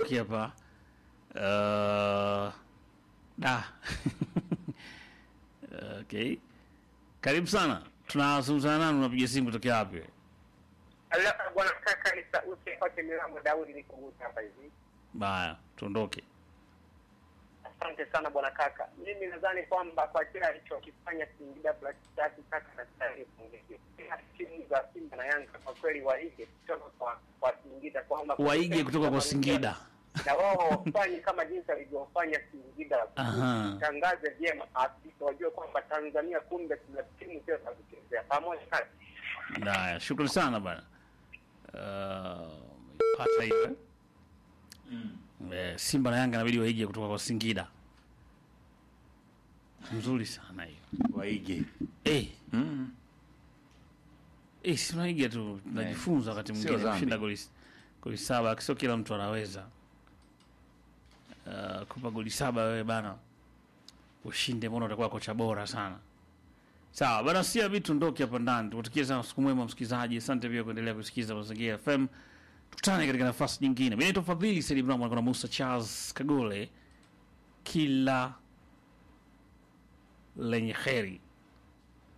tuondoke hapa uh, da okay karibu sana tunazungumzana nani unapiga simu kutokea wapi Alafu bwana kaka, ni sauti yote milango Daudi nikugusa hapa hivi. baya tuondoke Asante sana bwana kaka. Mimi nadhani kwamba kwa kile alichokifanya Singida Black Stars kaka anastahili pongezi. Kila timu za Simba na Yanga kwa kweli waige kutoka kwa kwa Singida kwamba waige kutoka kwa Singida na wao wafanye kama jinsi alivyofanya Singida. Aha. Tangaze vyema Afrika wajue kwamba Tanzania kumbe tuna timu sio za kuchezea. Pamoja kaka. Haya, shukrani sana bana. Uh, pata hiyo eh? Eh, Simba na Yanga inabidi waige kutoka kwa Singida. Mzuri sana hiyo. waige Eh, mm. eh, si tunaiga tu tunajifunza wakati Sio mwingine dhambi. kushinda goli goli saba, sio kila mtu anaweza. Uh, kupa goli saba wewe bana. Ushinde mbona utakuwa kocha bora sana. Sawa, bana sia vitu ndoki hapa ndani. Tukutakie sana siku mwema msikilizaji. Asante pia kuendelea kusikiza Mazingira FM. Tukutane katika nafasi nyingine. Mimi naitwa Fadhili Said Ibrahim na Musa Charles Kagole. Kila lenye kheri.